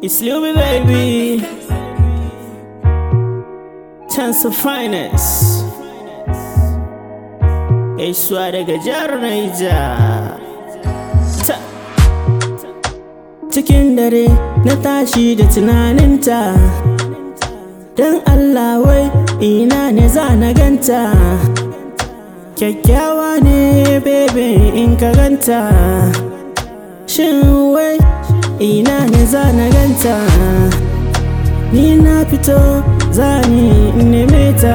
It's Lumi baby. Chance of finance. Gaisuwa daga jihar Naija. Ta. Cikin dare na tashi da tunaninta. Don Allah wai ina ne za na ganta. Kyakkyawa ne bebe in ka ganta. Shin wai ina ne za na ganta ni na fito za ni neme ta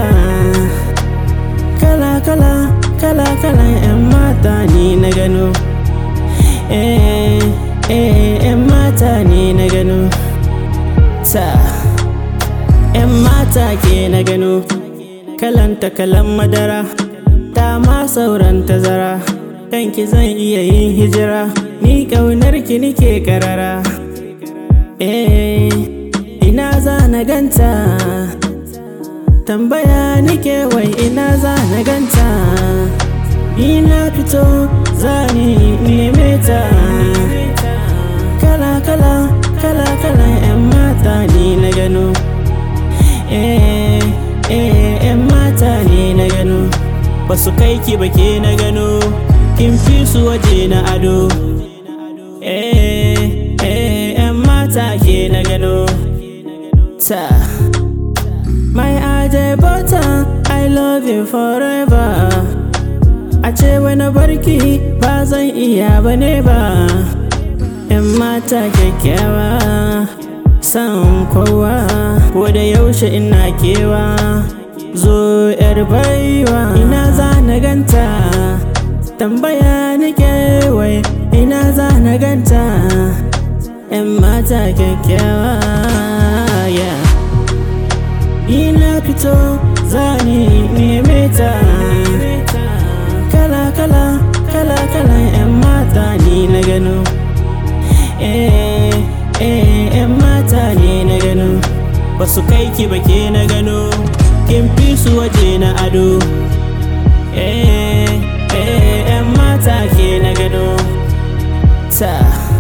kala kala kala kala yan mata ni na gano eh eh yan mata ni na gano ta yan mata ke na gano kalanta kalan madara ta ma sauran tazara kanki zan iya yin hijira ni ƙaunar ki nike karara eh ina za na ganta tambaya nike wai ina za na ganta ina fito za ni neme ta kala kala kala kala yan mata ni na gano eh eh yan mata ni na gano basu kai ki bake na gano kin fi su waje na ado eh eh yan mata ke na gano ta my aje butter i love you forever a ce wani barki ba zan iya bane ba yan mata kyakkyawa san kowa ko da yaushe ina kewa zo yar baiwa ina za na ganta tambaya nake wai ina za na ganta yan mata kyakkyawa yeah. ina fito za ni neme ta kala kala kala kala yan mata ni na gano eh eh yan mata ni na gano basu kai ki bake na gano kin fi su waje na ado eh eh yan mata ke na gano ta